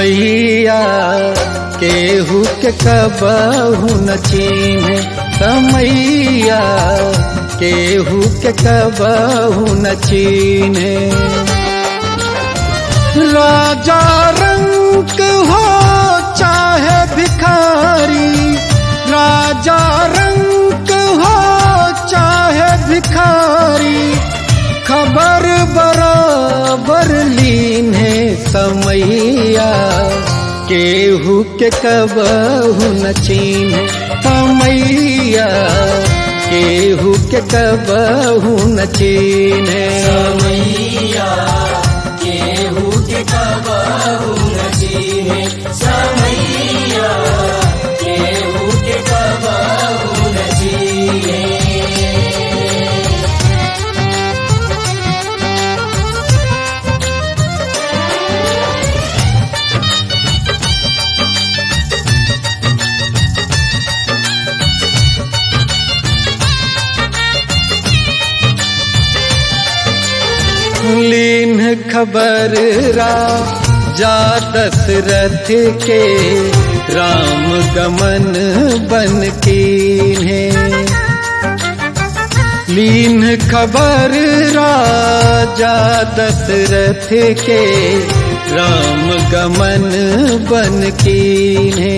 समैया केहू के कबहू न चीन्हे समैया केहू के कबहू न चीन्हे राजा रंग हो चाहे भिखारी राजा रंग हो चाहे भिखारी खबर बराबर लीन है समैया केहू के कबहू न चीन समैया केहू के कबहू न चीन समैया केहू के कबहू न चीन्हे समैया केहू के कबहू न चीन्हे लीन खबर रा जा दशरथ के राम गमन बन कीन्हे लीन खबर राजा दशरथ के राम गमन बन कीन्हे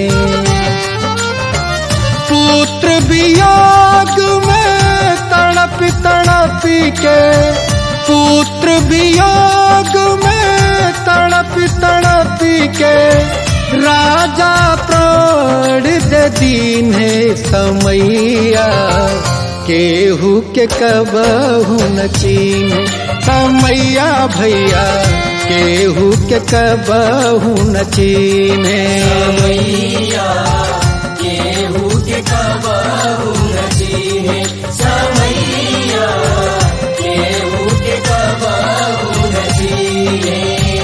पुत्र वियोग में तड़प तड़प के पुत्र वियोग में तड़प तड़प के राजा प्राण दे दीन है समैया केहू के कबहू न चीन समैया भैया केहू के कबहू न चीन समैया केहू के कबहू न चीन्हे समैया केहू के कबहू न चीन्हे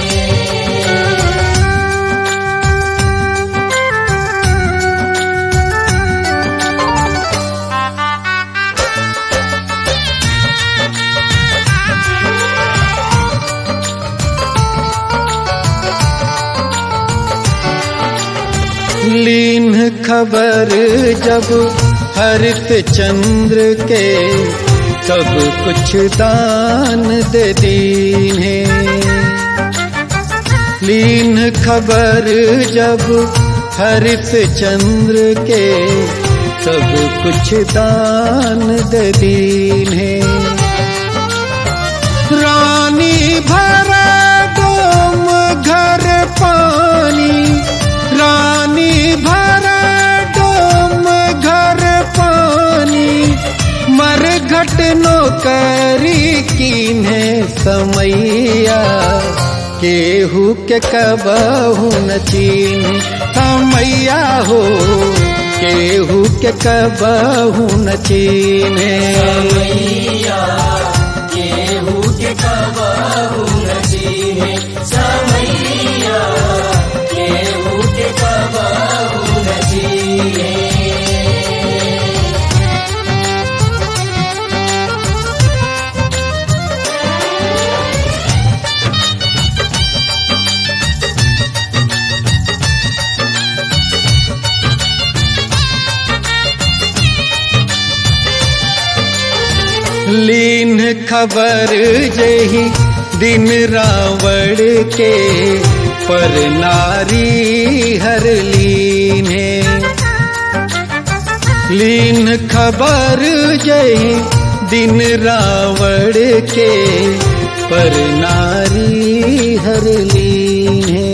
लीन खबर जब हरित चंद्र के सब कुछ दान दे दीन है लीन खबर जब हरित चंद्र के सब कुछ दान दे दीन है रानी भरा डोम घर पानी रानी भरा डोम घर पानी मर घट नौकरी कीन है समैया केहू के कबहू न चीन समैया हो केहू के कबहू न चीन समैया केहू के कबहू न चीन्हे समैया केहू के कबहू न चीन्हे लीन खबर जही दिन रावण के पर नारी हर लीन है लीन खबर जही दिन रावण के पर नारी हर लीन है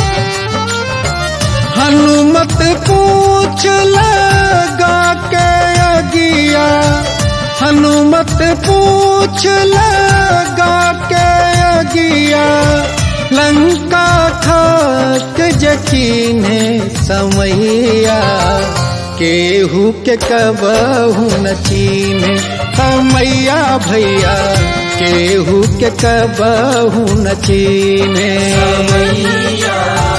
हनुमत पूछ लगा के अगिया हनुमत पूछ लगा के अगिया लंका खाक यकीन है समैया केहू के कबहू न चीन समैया भैया केहू के कबहू न चीन समैया